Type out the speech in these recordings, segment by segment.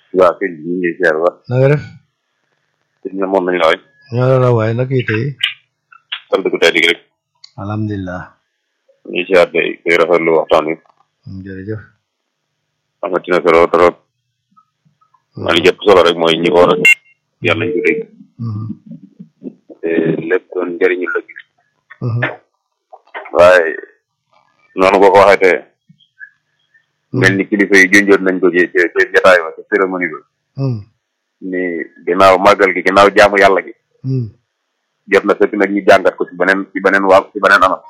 waaw sëñ bi ñu ngi ziar ba na nga def sëñ bi moom nañ la waay ñoo la la waaye naka yi tey sant ku tey rek alhamdulilah ñu ngi ziar day day rafetlu waxtaan wi jërëjëf amati na solo trop maa li jëpp solo rek mooy ñi war a yàlla nañ ko dégg te lépp doon njëriñu la gis waaye noonu boo ko waxee te mel ni kilifa yi junjoon nañ ko ci ci ci jotaay ba ci cérémonie ba ni ginnaaw màggal gi ginnaaw jaamu yàlla gi jot na sëkk nag ñu jàngat ko ci beneen ci beneen waa ci beneen anam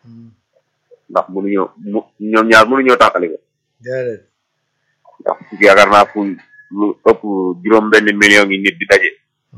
ndax mënuñoo mu ñoom ñaar mënuñoo tàqali ko déedéet ndax yaakaar naa fu lu ëpp juróom benn million yi nit di daje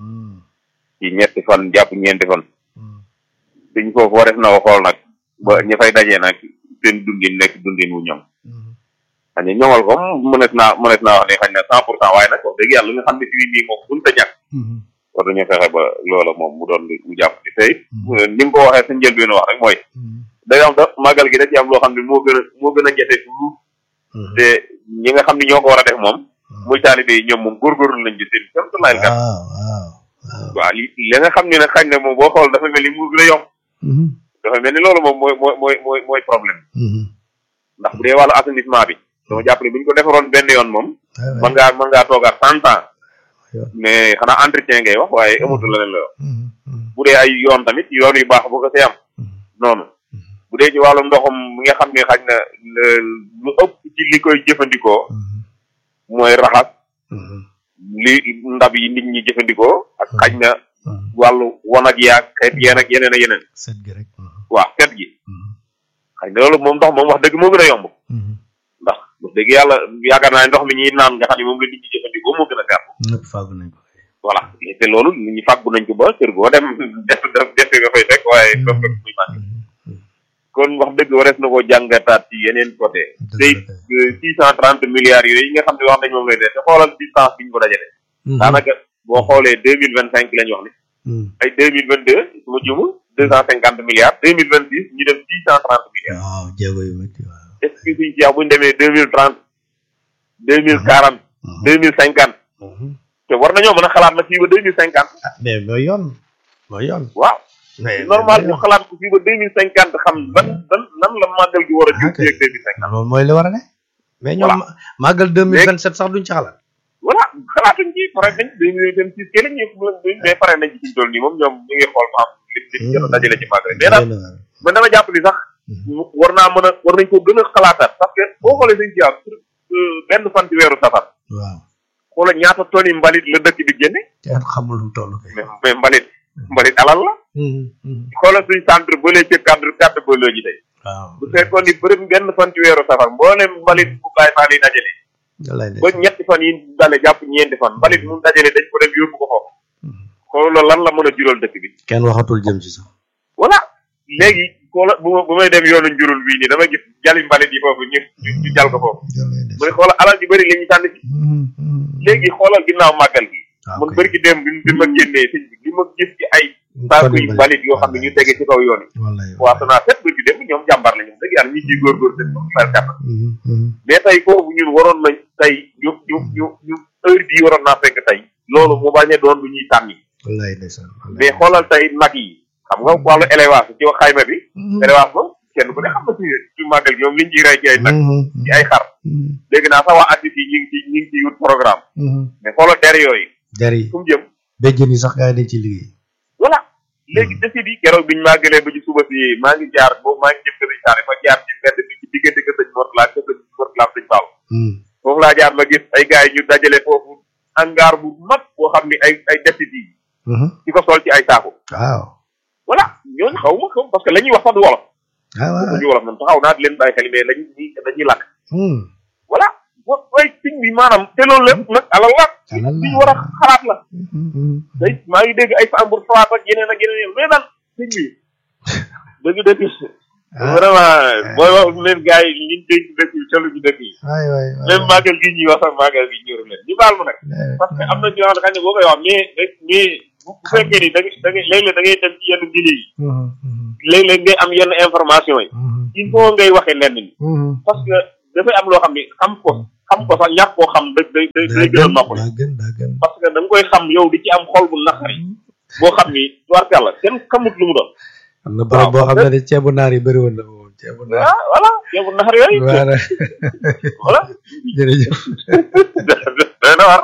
ci ñetti fan jàpp ñeenti fan suñ foofu wareef na ko xool nag ba ña fay dajee nag seen dundin nekk dundin wu ñoom xañ ne ñoŋal ko mënees naa mënees naa wax ne xañ na cent pour cent waaye nag wax dëgg yàlla li nga xam ne fii nii moom buñ ta ñàkk war dañoo fexe ba loola moom mu doon mu jàpp ci tey ni nga ko waxee sa njëlbeen wax rek mooy day am da màggal gi da ci am loo xam ne moo gën a moo gën a jafe fuuf te ñi nga xam ne ñoo ko war a def moom muy taalibe yi ñoom moom góorgóorlu nañ ci seen kéem laay kat waaw waaw waaw li li nga xam ne nag xañ na moom boo xool dafa mel ni mu gën a yomb dafa mel ni loolu moom mooy mooy mooy mooy mooy problème ndax bu dee wàllu assainissement bi dama jàpp ne bu ñu ko defaroon benn yoon moom mën ngaa mën ngaa toogaat cent ans mais xanaa entretien ngay wax waaye amatul leneen la wax bu dee ay yoon tamit yoon yu baax bu ko see am noonu bu dee ci wàllu ndoxum mi nga xam ne xañ na lu ëpp ci li koy jëfandikoo mooy raxas li ndab yi nit ñi jëfandikoo ak xañ na wàllu wanag yaag xeet yeen ak yeneen ak yeneen set gi rek waaw set gi xañ na loolu moom ndox moom wax dëgg moo gën a yomb ndax wax dëgg yàlla yaakaar naa ndox mi ñuy naan nga xam ne moom la nit ñi jëfandikoo moo gën a gàtt ñëpp fàggu nañ ko voilà te loolu nit ñi fàggu nañ ko ba kër goo dem def def def nga fay fekk waaye dof fekk muy màgg kon wax dëgg warees na koo jàngataat ci yeneen côté tey six cent trente milliards yooyu yi nga xam ne wax nañ moom lay def te xoolal distance bi ñu ko dajale daanaka boo xoolee deux mille vingt cinq lañ wax ne ay deux mille vingt deux su ma jumul deux cent cinquante milliards deux mille vingt six ñu dem six cent trente milliards waaw jéego yu métti waaw est ce que suñ ci bu ñu demee deux mille trente deux mille quarante deux mille cinquante te war nañoo mën a xalaat na fii ba deux mille cinquante ah mais mooy yoon mooy yoon waaw normal ñu xalaat ko fii ba deux mille cinquante xam ban ban nan la màggal gi war a jëm fii ak deux mille cinquante loolu mooy li war a ne mais ñoom màggal deux mille vingt sept sax duñ ci xalaat voilà xalaatuñ ci pare nañ deux mille vingt six ke lañ mais pare nañ ci fi ñu toll nii moom ñoom ñu ngi xool ba am li li jot a dajale ci màggal mais daal man dama jàpp ni sax war naa mën a war nañ ko gën a xalaataat parce que boo xoolee sañ ci am benn fan ci weeru safar waaw xoolal ñaata toni mbalit la dëkk bi génne kenn xamul lu mu toll kay mais mais mbalit mbalit alal la xoolal suñ centre ba lee ci cadre cadre ba loo ji tey waaw bu fekkoon ni bërëm benn fan ci weeru safar mboolem mbalit bu bàyyi faa lay dajale ba ñetti fan yi dale jàpp ñeenti fan mbalit mu dajale dañ ko dem yóbbu ko foofu xoolal lan la mën a jural dëkk bi kenn waxatul jëm ci sax voilà léegi xoola bu bu may dem yoonu njurul bii nii dama gis jali mbalit yi foofu ñu ñu jal ko foofu mu ne xoolal alal ji bëri la ñu sànni ci léegi xoolal ginnaaw màggal gi mun bëri ki dem bi bi ma génnee sëñ bi li ma gis ci ay saaku yi mbalit yoo xam ne ñu tege ci kaw yoon yi waa sanaa set bëri ki dem ñoom jàmbar la ñoom dëgg yàlla ñu ciy góorgóor seen bopp mel kàttan mais tey foofu ñun waroon nañ tey ñu ñu ñu ñu heure bii waroon naa fekk tey loolu mu bañ a doon lu ñuy tànni mais xoolal tey nag yi xam nga wàllu élevage ci wax xayma bi élevage moom kenn ku ne xam na ci ci màggal gi ñoom liñ ciy rey ci ay nag ci ay xar dégg naa sax waa actif yi ñu ngi ci ñu ngi ciy wut programme mais xoolal der yooyu der yi fu mu jëm béjjën yi sax gars yi dañ ci liggéey voilà léegi desi bi keroog biñu màggalee ba ci suba si maa ngi jaar boobu maa ngi jëm kër saare ma jaar ci mbedd bi ci diggante kër sëñ Mortala kër sëñ Mortala sëñ Fall foofu laa jaar ma gis ay gars yi ñu dajale foofu hangar bu mag boo xam ni ay ay desit yi ci ko sol ci ay saako waaw voilà ñooñu xaw ma xaw parce que la ñuy wax sax du wolof waaw du wolof moom taxaw naa di leen bàyyi xel mais lañu dañuy lakk voilà bo way siñ bi maanaam te loolu lépp nag alal la li ñu war a xalaat la day maa ngi dégg ay sambur falaat ak yeneen ak yeneen mais daal siñ bi dëgg dëgg vraiment booy wax leen gars yi ñun dénk dëkk yi colu ci dëkk yi waay waay même màggal gi ñuy wax sax màggal gi ñëru leen ñu baal ma nag parce que am na ñoo xam ne boo koy wax mais mais bu fekkee ni da ngay da ngay léeg-léeg da ngay dem ci yenn mbir yi léeg-léeg ngay am yenn information yi il faut ngay waxee lenn ni parce que dafay am loo xam ne xam ko xam ko sax ñàkk koo xam day day day day gën a noppal daa gën daa gën parce que da nga koy xam yow di ci am xol bu naqari boo xam ni tubaarkàlla kenn xamut lu mu doon am na barab boo xam ne de ceebu naar yi bëri woon na fa moom ceebu naar ah voilà yow bu naqari yooyu voilà voilà jërëjëf day na war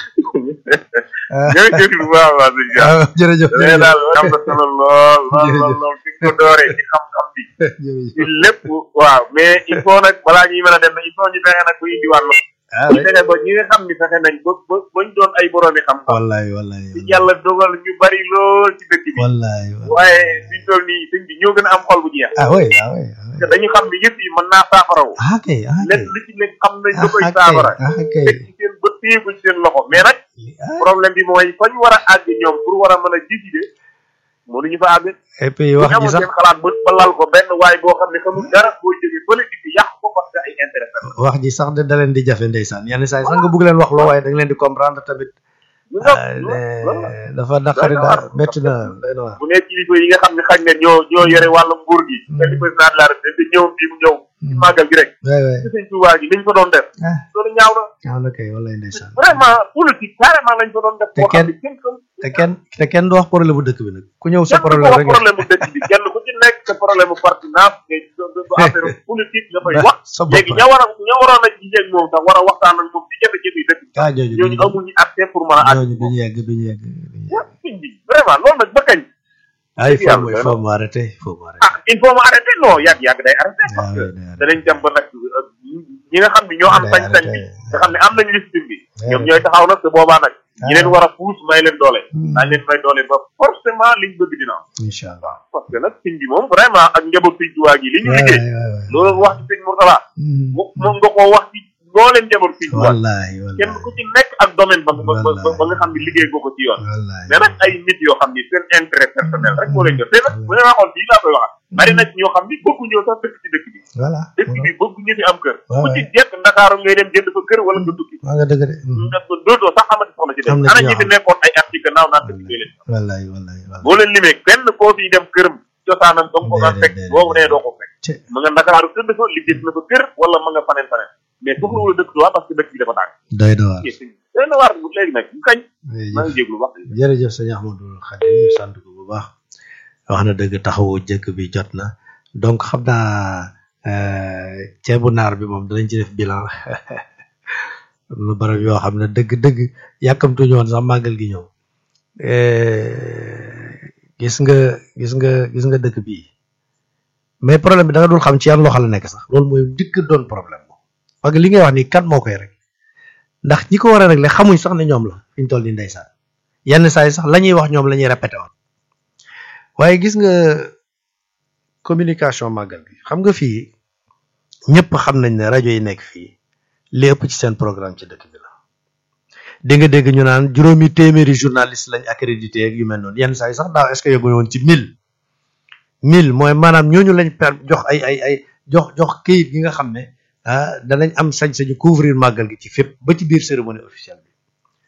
jërëjëf bu baax a baax sëñ Dia ah jërëjëf mais daal am na solo lool lool lool lool fi nga ko dooree ci xam-xam bi jërëjëf ci lépp waaw mais il faut nag balaa ñuy mën a dem il faut ñu fexe nag bu indiwaat la ah ñu oui fexe ba ñi nga xam ni fexe nañ ba ba bañ doon ay boroomi xam-xam wallaay wallaay ci yàlla dogal ñu bari lool ci dëkk bi wallaay wallaay waaye suñ toll nii sëñ bi ñoo gën a am xol bu jeex ah oui ah oui ah oui parce que dañu xam ni yëpp yi mën naa saafarawu ah kay ah kay lépp lu ci nekk xam nañ da koy ah kay saafara ah kay teg ci seen ba téyeku ci seen loxo mais nag ah problème bi mooy fa ñu war a àgg ñoom pour war a mën a décider mënuñu fa àgg et puis bu wax ñu ji amoon sax seen xalaat ba ba lal ko benn waay boo xam ne xamul dara boo jógee fële di fi yàq ko parce que ay intérêt la wax ji sax de da leen di jafe ndeysaan yenn saa yi sax nga bëgg leen wax loo waaye da nga leen di comprendre tamit ñu nga ah, ne- dafa naqari daal métti na doy na waar bu nee kilifa yi nga xam ne xañ na ñoo ñoo yore wàllum nguur gi te di président de la république ñëw fii mu ñëw ci màggal gi rek waay waay ci sëñ Tuubaa gi liñ fa doon def ah loolu ñaaw na ñaaw na kay wallaay ndeysaan vraiment politique carrément lañ fa doon def Te boo xam kenn- ne kenn xam te kenn te kenn du wax problème bu dëkk bi nag ku ñëw sa kenn du problème wax rek nga problème bu dëkk bi kenn ku ci nekk sa problème bu partenance ngay du affaire politique nga fay wax sa bopp léegi ña war a ña waroon a gisee moom sax war a waxtaan ak moom ci jafe-jafe yi dëkk bi ah jooju ñooñu amuñu accès pour mën a àgg ñooñu duñu yegg duñu yegg duñu yegg sëñ bi vraiment loolu nag ba kañ ah il faut yàlla mu il doy faut mu arrêté il faut mu arrêté ah il faut mu arrêté non yàgg yàgg day arrêté ah parce que oui day arrêté danañ dem ba nag euh, ñi nga xam ne ñoo am day sañ-sañ bi arrêté. nga xam ne am nañu liste bi day ñoom arrêté. ñooy taxaw nag te boobaa nag ñi leen Ah. war a puus may leen doole Hmm. daañ leen may doole ba forcément liñ bëgg dina am incha allah parce que nag sëñ bi moom vraiment ak njaboot sëñ Tuubaa gi li ñu waay liggéey waay waay loolu wax ci sëñ Mourtala Hmm. mo- moom nga koo wax ci mbooleem njaboot sëñ Tuubaa wallaay kenn wallaay ku ci nekk ak domaine ba ba ba Wallaay. ba nga xam ne liggéey nga ko ci yoon wallaay mais nag ay nit yoo xam ni seen intérêt personnel rek moo leen jot te nag bu ñu waxoon fii laa koy waxaat bari na ci ñoo xam ni bëggu ñëw sax dëkk ci dëkk bi voilà dëkk bi bëggu ñu fi am kër waaw ku ci jekk ndakaaru ngay dem jënd fa kër wala nga tukki maa nga dëgg de Hmm. nga dootoo sax amati soxla ci Am dem na ci ana ñoo ñi fi xam. nekkoon ay at ci gannaaw naan dëkk bi leen wallaay wallaay wallaay boo leen limee kenn koo fiy dem këram cosaanam ba mu ko daan Déedéet, fekk déedéet, boobu nee doo ko fekk ci ma nga ndakaaru tëdd fa liggéey na fa kër wala ma nga faneen faneen mais soxla wala dëkk Tuubaa parce que dëkk bi dafa tàng doy na waar doy na waar léegi nag bu kañ maa ngi jërëjëf jéglu wax jërëjëf sëñ Ahmadou Khadim ñu sant ko bu baax wax na dëgg taxawu jëkk bi jot na donc xam naa euh, ceebu naar bi moom danañ ci def bilan am na barab yoo xam ne dëgg-dëgg yàkkamtuñu woon sax màggal gi ñëw Euh, gis nga gis nga gis nga dëkk bii mais problème bi da nga dul xam ci yan loxo la nekk sax loolu mooy dikk doon problème moom parce que li ngay wax nii kan moo koy rek ndax ñi ko war a régler xamuñ sax ne ñoom la fi ñu toll nii ndeysaan yenn saa yi sax la ñuy wax ñoom la ñuy répété woon waaye gis nga communication màggal bi xam nga fii ñëpp xam nañ ne rajo yi nekk fii li ëpp ci seen programme ci dëkk bi la dégg nga dégg ñu naan juróomi téeméeri journaliste lañ accrédité ak yu mel noonu yenn saa yi sax daaw est-ce que yóbbu woon ci mille mille mooy maanaam ñooñu lañ per jox ay ay ay jox jox këyit gi nga xam ne ah danañ am sañ-sañu couvrir màggal gi ci fépp ba ci biir cérémonie officielle bi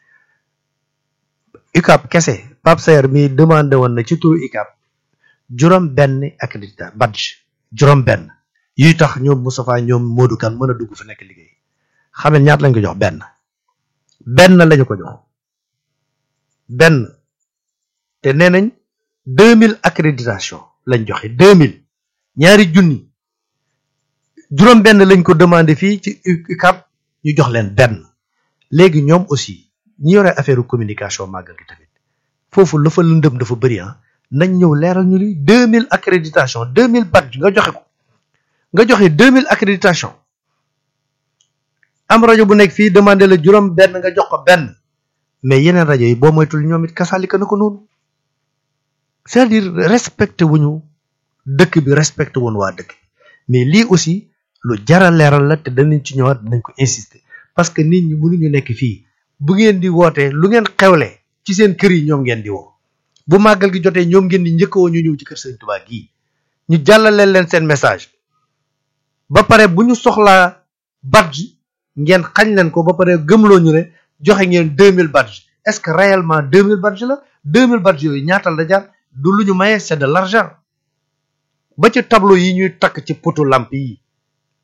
UCAP kese Pape Sayer mi demandé woon na ci turu UCAP juróom benn accrédita badge juróom benn yuy tax ñoom Moustapha ñoom Modou Kane mën a dugg fa nekk liggéey xam ne ñaata lañ ko jox benn benn lañu ko jox benn te nee nañ deux mille accréditation lañ joxe deux mille ñaari junni juróom benn lañ ko demandé fii ci UCAP ñu jox leen benn léegi ñoom aussi ñi yore affaire communication màggal gi tamit foofu la fa lëndëm dafa bëri ah nañ ñëw leeral ñu ni deux mille accréditation deux mille badge nga joxe ko nga joxe deux mille accréditation am rajo bu nekk fii demandé la juróom benn nga jox ko benn mais yeneen rajo yi boo moytul ñoom it kasaalika na ko noonu c'est-à-dire respecté wuñu dëkk bi respecté woon waa dëkk mais lii aussi lu jara leeral la te danañ ci ñëwaat dinañ ko insister parce que nit ñi mënuñu nekk fii bu ngeen di wootee lu ngeen xewle ci seen kër yi ñoom ngeen di woo bu màggal gi jotee ñoom ngeen di njëkkawoo ñu ñëw ci kër Sëriñ Tuubaa gii ñu jàllale leen seen message ba pare bu ñu soxlaa badge ngeen xañ leen ko ba pare gëmloo ñu ne joxe ngeen 2000 badge est-ce que réellement 2000 badge la 2000 badge yooyu ñaatal la jar du lu ñu maye c'est de l'argent ba ci tableau yi ñuy takk ci potu lamp yi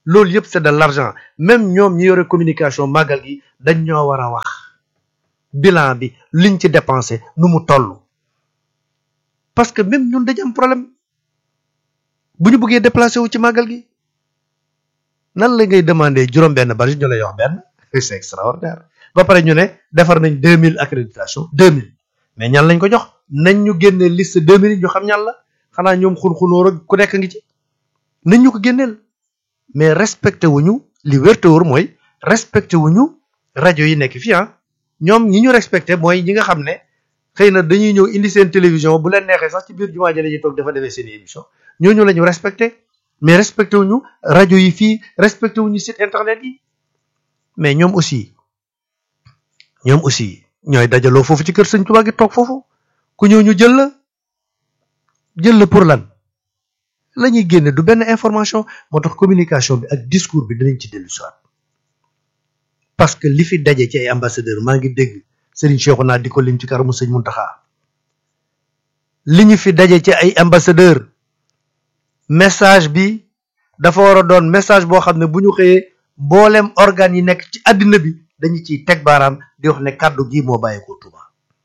loolu yëpp c'est de l'argent même ñoom ñi yore communication màggal gi dañ ñoo war a wax bilan bi liñ ci dépensé nu mu toll parce que même ñun dañ am problème bu ñu bëggee déplacé wu ci màggal gi nan la ngay demander juróom-benn bari ñu lay wax benn c'est extraordinaire ba pare ñu ne defar nañ deux mille accréditation deux mille mais ñan lañ ko jox nañ ñu génnee liste deux mille ñu xam ñan la xanaa ñoom xun-xunóor ak ku nekk ngi ci nañ ñu ko génneel mais respecté wuñu li wérte wóor mooy respecté wuñu rajo yi nekk fii ah ñoom ñi ñu respecté mooy ñi nga xam ne xëy na dañuy ñëw indi seen télévision bu leen neexee sax ci biir jumaa ji la ñuy toog dafa defee seen émission ñooñu la ñu respecté mais respecté wuñu rajo yi fii respecté wuñu site internet yi mais ñoom aussi ñoom aussi ñooy dajaloo foofu ci kër sëñ Tuubaa gi toog foofu ku ñëw ñu jël la jël la pour lan la ñuy génne du benn information moo tax communication bi ak discours bi dinañ ci dellu soit parce que li fi daje ci ay ambassadeur maa ngi dégg Serigne Cheikhouna di ko lim ci karamu sëñ Muntaxa li ñu fi daje ci ay ambassadeur message bi dafa war a doon message boo xam ne bu ñu xëyee mboolem organes yi nekk ci àddina bi dañu ciy teg baaraam di wax ne kàddu gi moo bàyyeekoo Touba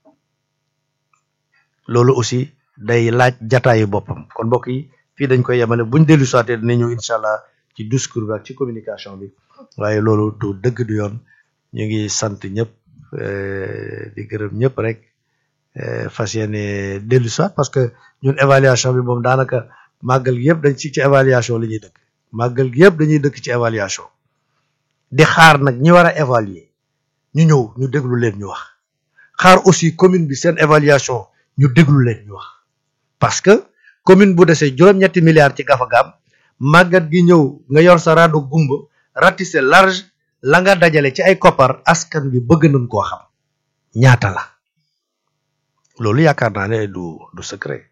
loolu aussi day laaj jataayu boppam kon mbokk yi fii dañ koy yemale buñ dellu soité dina ñëw incha allah ci discours bi ak ci communication bi waaye loolu du dëgg du yoon ñu ngi sant ñëpp di gërëm ñëpp rek fas yéene dellu soit parce que ñun évaluation bi moom daanaka màggal gi yëpp dañ ci ci évaluation la ñuy dëkk màggal gi yëpp dañuy dëkk ci évaluation di xaar nag ñi war a évaluer ñu ñëw ñu déglu leen ñu wax xaar aussi commune bi seen évaluation ñu déglu leen ñu wax parce que commune bu desee juróom-ñetti milliards ci gafagaam màggat gi ñëw nga yor sa raado gumba ratissé large la nga dajale ci ay koppar askan bi bëgg nañ koo xam ñaata la loolu yaakaar naa ne du du secret